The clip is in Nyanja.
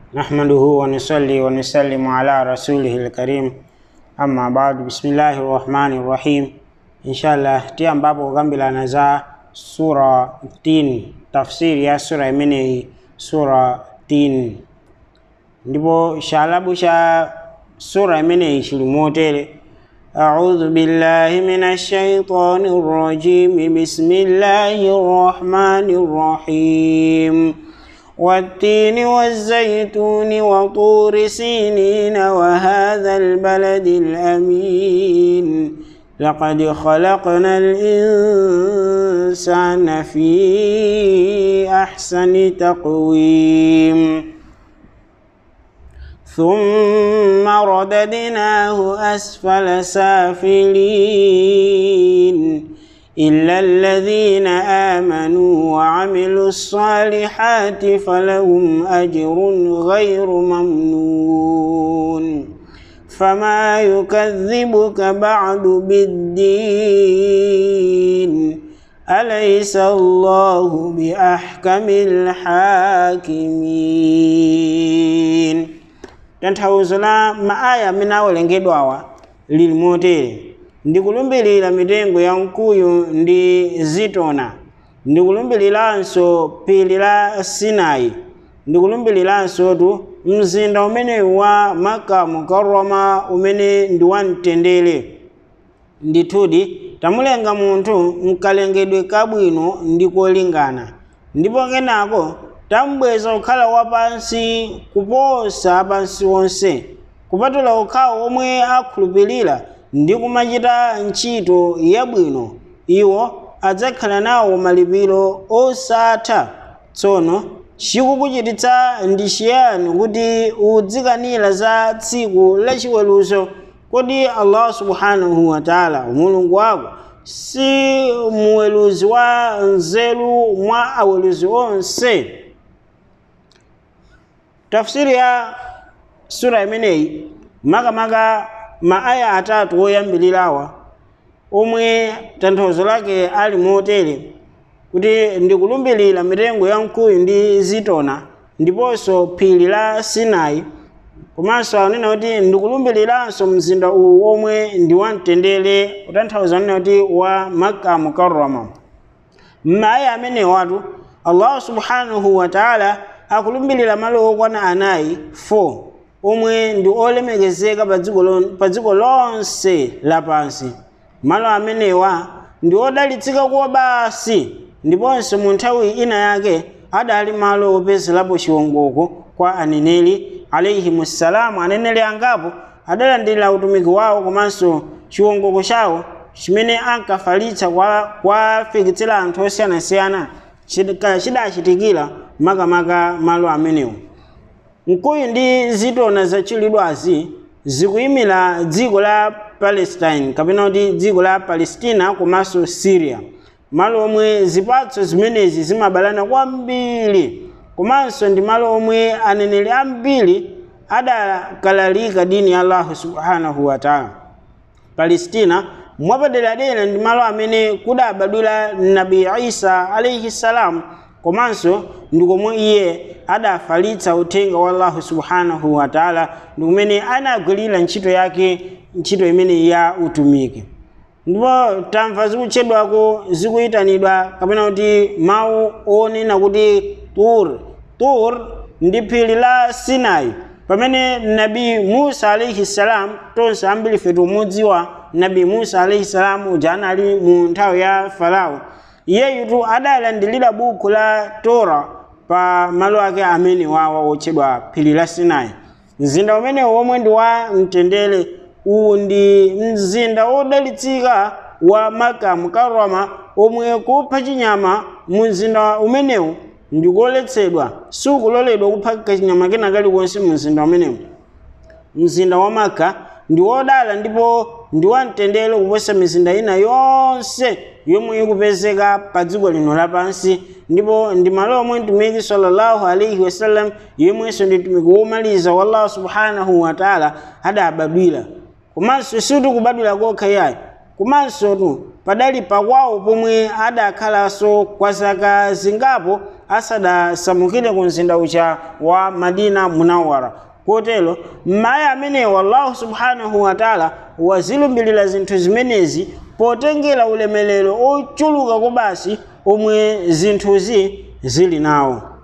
نحمده ونصلي ونسلم على رسوله الكريم أما بعد بسم الله الرحمن الرحيم إن شاء الله تي ambapo kukambirana za sura 10 tafsiri ya sura imeneyi sura 10 ndipo chalabu cha sura imeneyi chili motere أعوذ بالله من الشيطان الرجيم بسم الله الرحمن الرحيم والتين والزيتون وطور سينين وهذا البلد الأمين لقد خلقنا الإنسان في أحسن تقويم ثم رددناه أسفل سافلين إلا الذين آمنوا وعملوا الصالحات فلهم أجر غير ممنون فما يكذبك بعد بالدين أليس الله بأحكم الحاكمين tanthauzo la maaya amene awalengedwawa lili motere ndikulumbirira mitengo ya mkuyu ndi zitona ndikulumbiriranso phiri la sinai ndikulumbiriranso tu mzinda umenewu wa maka mukarrama umene ndi wamtendere ndithudi tamulenga munthu mkalengedwe kabwino ndi kolingana ndipo kenako tambweza kukhala wapansi kuposa pansi onse kupatula okhawo omwe akhulupirira ndi kumachita ntchito yabwino iwo adzakhala nawo malipiro osatha tsono chikukuchititsa ndi chiyani kuti udzikanira za tsiku lachiweruzo kodi allah subhanahu wataala mulungu wako si muweruzi wa nzeru mwa aweruzi onse tafsiri ya sura imeneyi makamaka maaya atatu oyambirirawa omwe tanthauzo lake ali motere kuti ndikulumbirira mitengo ya mkuyu ndi zitona ndiponso phiri la sinai komanso anena kuti ndikulumbiriranso mzinda uwu omwe ndi wamtendere kutanthauza anena kuti wa makka mukarrama m'maaya amenewatu allahu subhanahu wataala akulumbirira malo okwana anayi 4 omwe ndi olemekezeka pa dziko lonse lapansi malo amenewa ndi odalitsika kuwa basi ndiponso mu nthawi ina yake adali malo opezerapo chiwongoko kwa aneneri alaihimussalamu aneneri angapo adalandira utumiki wawo komanso chiwongoko chawo chimene ankafalitsa kwa kwafikitsira anthu osiyanasiyana chidachitikira makamaka malo amenewo mkuyu ndi zitona zachilidwazi zikuyimira dziko la palestine kapena kuti dziko la palestina komanso syria malo omwe zipatso zimenezi zimabalana kwambiri komanso ndi malo omwe aneneri ambiri adakalalika dini ya allahu subhanahu wataala palestina mwapaderadera ndi malo amene kudabadwira nabi isa alaihi salam komanso ndi komwe iye adafalitsa uthenga wa allahu subhanahu wataala ndi kumene anagwirira ntchito yake ntchito imene ya utumiki ndipo tamva zikutchedwako zikuyitanidwa kapena kuti mawu onena kuti tur tur ndi phiri la sinai pamene nabi musa alaihi salam tonse ambiri fetu tumudziwa nabi musa alaihi salam uja anali mu nthawi ya farao iyeyu adalandilira buku la tora pa malo ake amene wawa otchedwa phiri la sinai mzinda umene womwe ndi wa mtendere uwu ndi mzinda wodalitsika wa maka mukarrama omwe kupha chinyama mu mzinda umenewu ndikoletsedwa sikuloledwa kupha kachinyama kena kalikonse mu mzinda umenewu mzinda wa maka ndi wodala ndipo ndi wamtendere kuposa mizinda ina yonse yomwe ikupezeka pa dziko lino lapansi ndipo ndi malo omwe mtumiki sallallahu alaihi wasallam yomwenso ndi mtumiki womaliza wa allah subhanahu wataala adabadwira komanso sitikubadwira kokha yayi komanso tu padali pakwawo pomwe adakhalanso kwa zaka zingapo asadasamukire ku mzinda ucha wa madina munawara kotero m'maya amenewo allahu subhanahu wataala wazilumbilira zinthu zimenezi potengera ulemelero ochuluka kobasi omwe zinthuzi zili nawo